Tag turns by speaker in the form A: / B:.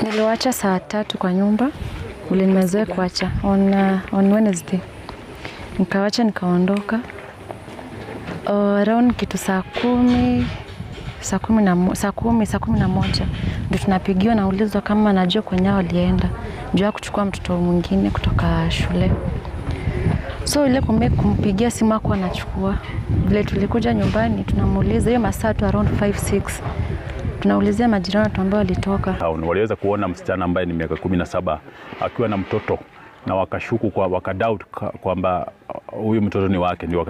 A: niliwacha saa tatu kwa nyumba vile nimezoea kuacha on, uh, on Wednesday nikawacha nikaondoka uh, around kitu saa kumi saa kumi na mo- saa kumi saa kumi na moja ndio tunapigiwa naulizwa kama najua kwenye walienda juu ya kuchukua mtoto mwingine kutoka shule so ile kume kumpigia simu ako anachukua vile tulikuja nyumbani tunamuuliza hiyo masaa tu around 5 6 tunaulizia majirani watu ambao walitoka
B: town waliweza kuona msichana ambaye ni miaka kumi na saba akiwa na mtoto na wakashuku kwa wakadoubt ka- kwamba uh, huyu mtoto ni wake ndio waka